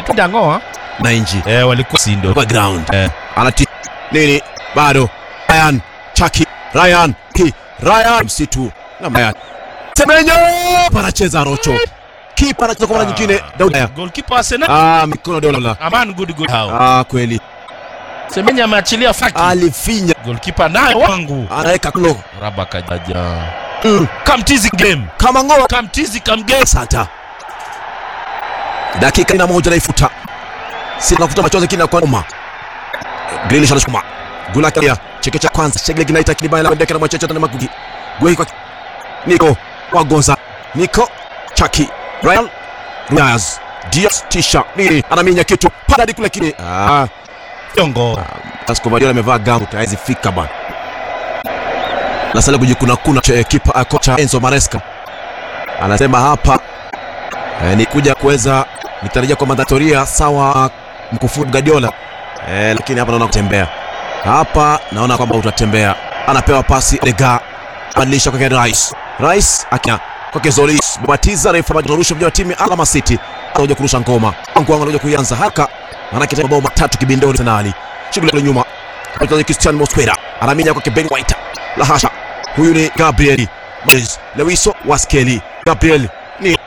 anaitwa Dangoa na inji eh, walikuwa sindo kwa ground eh. anati nini bado Ryan Chaki Ryan ki Ryan msitu na Ryan Semenyo panacheza Rocho kipa anacheza kwa mara nyingine Daudi Raya. goalkeeper Arsenal ah mikono dola Aman good good hao ah kweli Semenya ameachilia faki alifinya goalkeeper naye wangu anaweka klo raba kajaja mm. kamtizi game kama ngoa kamtizi kamgame Santa dakika ina moja naifuta si nafuta machozi kina kwa uma Grealish anasukuma gula kia cheke cha kwanza shegle kinaita kinibaya la ndeka na mwacheche na magugi gwe kwa Nico wagonza Nico Chaki Ryan Riaz Diaz Tisha nini anaminya kitu pada kule kile ah Yongo Vasco Guardiola amevaa gamu tayari fika bana na sasa kujikuna kuna cha kipa ah, kocha Enzo Maresca anasema hapa eh, ni kuja kuweza nitarajia kwa mandatoria sawa mkufunzi Guardiola eh, lakini hapa naona kutembea hapa naona kwamba utatembea anapewa pasi Lega badilisha kwake Rice Rice akina kwake Zolis batiza refa anarusha mja wa timu ya Alama City anakuja kurusha ngoma wangu wangu anakuja kuianza haraka manake mabao matatu kibindoni Arsenali shughuli kule nyuma mchezaji Christian Mosquera anaminya kwake Ben White la hasha huyu ni Gabriel Magalhaes Lewiso Waskeli Gabriel ni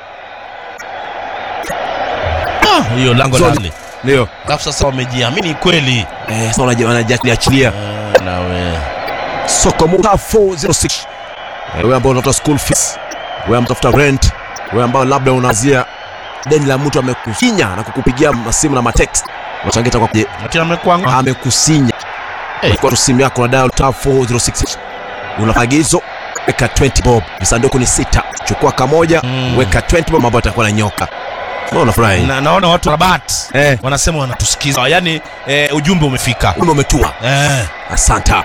Ah, hiyo lango Zoni. lale ndio alafu sasa wamejiamini kweli eh sasa wanaji- wanajiachilia Ah, nawe soko muta 406 Eh, wewe ambao unatafuta school fees wewe ambao unatafuta rent wewe ambao labda unazia deni la mtu amekufinya na kukupigia masimu na matext unachangita kwa ati amekwanga amekusinya Eh. kwa simu yako na dial tab 406 una agizo weka 20 bob visanduku ni sita chukua kamoja Mm. weka 20 bob mambo yatakuwa na nyoka no unafurahi na, naona watu rabat eh wanasema wanatusikiza yaani eh, ujumbe umefika kumbe umetua eh. asanta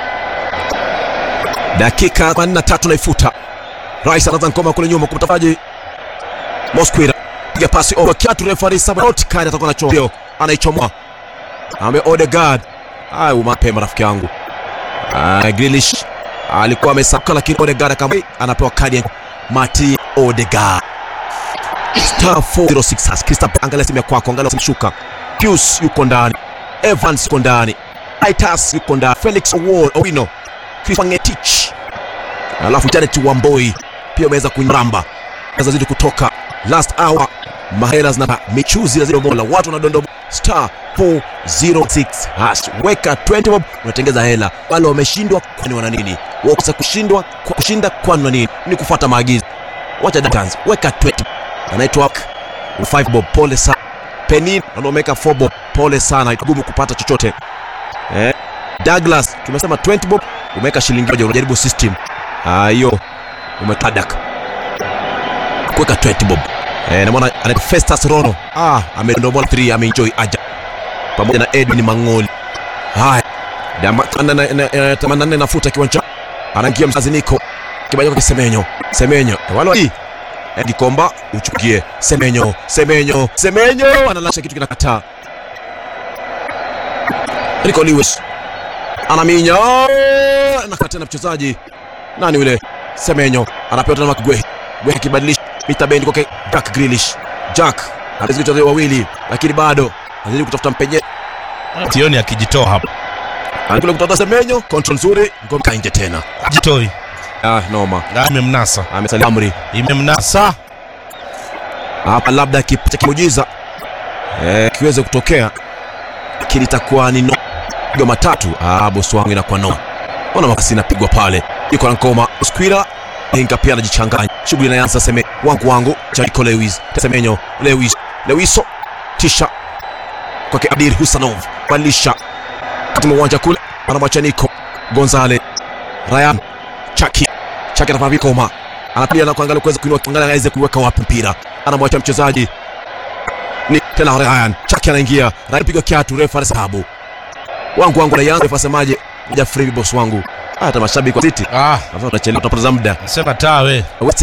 dakika 43 naifuta rais anaanza ngoma kule nyuma kumtafaji mosquira piga pasi over kiatu refari sabarot kadi atakuwa anachoa ndio anaichomoa ame Odegaard ai mapema rafiki yangu ah Grealish alikuwa amesaka lakini Odegaard akama anapewa kadi ya Mati Odegaard star 406 has Crystal angalia simu ya kwako angalia simshuka Pius yuko ndani Evans yuko ndani Titus yuko ndani Felix Owol Owino Chris Wangetich alafu Janet Wamboi pia ameweza kunyamba zidi kutoka last hour mahela zina michuzi na zile mola watu wanadondoa star 406 hash weka 20 bob unatengeza hela wale wameshindwa kwani wana nini wakose kushindwa kwa kushinda kwani wana nini ni kufuata maagizo wacha dance weka 20 anaitwa 5 bob pole sana Penin anaomeka 4 bob pole sana igumu kupata chochote eh Douglas tumesema 20 bob umeweka shilingi moja unajaribu system ah hiyo umetadak kuweka 20 bob eh, namwona anaitwa Festus Rono ah amedondomola 3 ameenjoy aja pamoja na Edwin Mangoli haya Damba- na- na- na- na- 84 nafuta kiwanja anaingia mzazi Niko kibaja kwa Semenyo Semenyo wale wa- Eh, Gikomba uchukie Semenyo Semenyo Semenyo analasha kitu kinakataa Rico Lewis anaminya nakata tena mchezaji nani yule Semenyo anapewa tena Gwe Gwe kibadilisha mita bendi kwake Jack Grealish Jack anazidi kucheza wawili lakini bado anazidi kutafuta mpenye tioni akijitoa hapa anakula kutafuta Semenyo control nzuri ngome kainje tena jitoi ah noma Ah, imemnasa amesalia amri imemnasa hapa labda kipata kimujiza eh, kiweze kutokea lakini itakuwa ni no pigo matatu ah, bosi wangu inakuwa no ona makasi inapigwa pale iko na ngoma squira inga pia anajichanganya shughuli inaanza seme wangu wangu Jericho Lewis Semenyo Lewis Lewiso tisha kwake Adir Husanov badilisha katika uwanja kule anamwacha Nico Gonzale Ryan Chaki Chaki anafanya vikoma anapiga na kuangalia kuweza kuinua kuangalia aweze kuweka wapi mpira anamwacha mchezaji ni tena Ryan Chaki anaingia Ryan piga kiatu refa anahesabu wangu wangu na Yanga asemaje moja free boss wangu hata mashabiki wa City ah, sasa tunachelewa tunapoteza muda sema tawe West